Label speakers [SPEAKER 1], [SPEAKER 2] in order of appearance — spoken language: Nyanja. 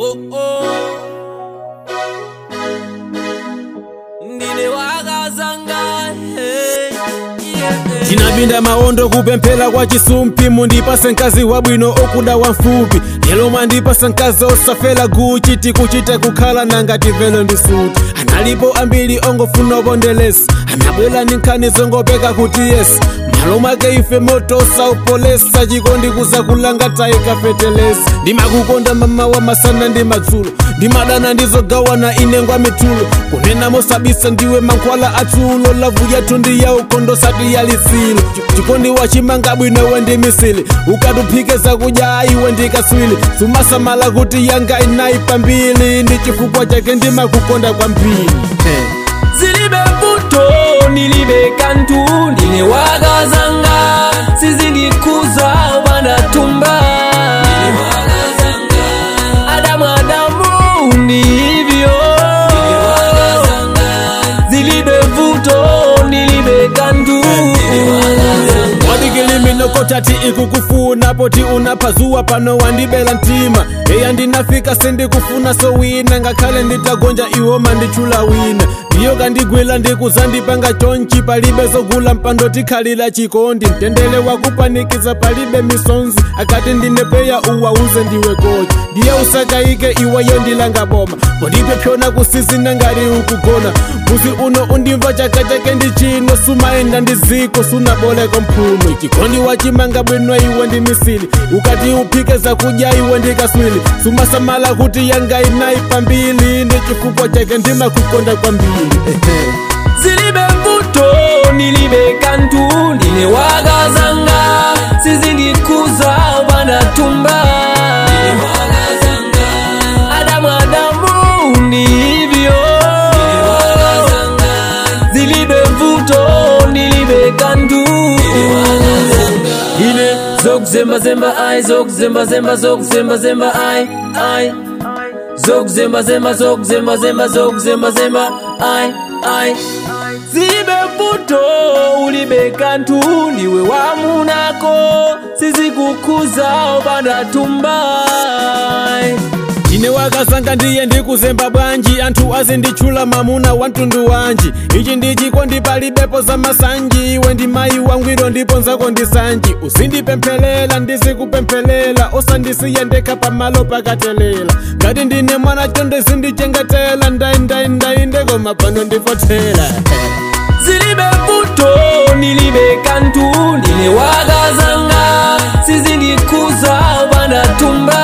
[SPEAKER 1] oh, oh. ndine wakazanga hey, yeah, yeah.
[SPEAKER 2] tinapinda maondo kupemphera kwa chisumpi mundipase mkazi wabwino okuda wamfupi lero mwandipasa mkazi osafera guchi tikuchita kukhala nangati velo ndi suti analipo ambiri ongofuna upondelesi anabwera ndi nkhani zongopeka kuti yesi malo mwake ife moto saupolesa chikondi kuzakulanga taikafetelesi ndimakukonda mama wa masana ndi madzulo ndimadana ndizogawana inengwa mitulo kunena mosabisa ndiwe mankhwala atsulo lavu yathu ndi ya ukondo sati yalisilo chikondi wachimanga bwino iwe ndi misili ukatuphike zakudya iwe ndikaswili sumasamala kuti yanga inayi pambili ndi chifukwa chake ndimakukonda kwambiri hey.
[SPEAKER 1] zilibe mbuto nilibe kantu ndine wakazanga sizindikuza wanatumba adamu adamu ni hivyo zilibe mvuto nilibe kantu
[SPEAKER 2] wadikiliminokothati ikukufuna poti unaphazuwa pano wandibela mtima eya ndinafika sendikufuna sowina ngakhale nditagonja iwo manditchula wina ndiyo kandigwila ndikuzandipanga chonchi palibe zogula mpando tikhalira chikondi mtendere wakupanikiza palibe misonzi akati ndine peya uwauze ndiwe kochi ndiye usakayike iweyo ndilanga boma pondipe pyona kusisina ngati ukugona muzi uno undimva chaka chake ndi chino sumayenda ndi ziko sunaboleko mphuno chikondi wachimanga bwino iwe ndi misili ukati uphike zakudya iwe ndikaswili sumasamala kuti yanga inayi pambili ndi chifukwa chake ndimakukonda kwambiri
[SPEAKER 1] zilibe mvuto nilibe kantu ndine wakazanga sizindikuza wanatumba adamu adamu ni hivyo zilibe mvuto nilibe kantu ine zokuzembazemba ai zokuzembazemba zokuzembazemba ai ai zokuzembazemba zokuzembazemba zokuzembazemba ai ai zilibe mvuto ulibe kantu ndiwe wamunako sizikukuza obanatumbai
[SPEAKER 2] ine wakazanga ndiye ndikuzemba bwanji anthu azinditchula mamuna wa mtundu wanji ichi ndi chikondi palibepo za masanji iwe ndi mayi wangwiro ndipo nzako ndi sanji uzindipemphelela ndizikupemphelela osandisiya ndekha pamalo pakatelela ngati ndine mwana chonde zindichengetela ndayindayi ndekoma pano ndifothera
[SPEAKER 1] zilibe mvuto nilibe kantu ndine wakazanga sizindikuza wanatumba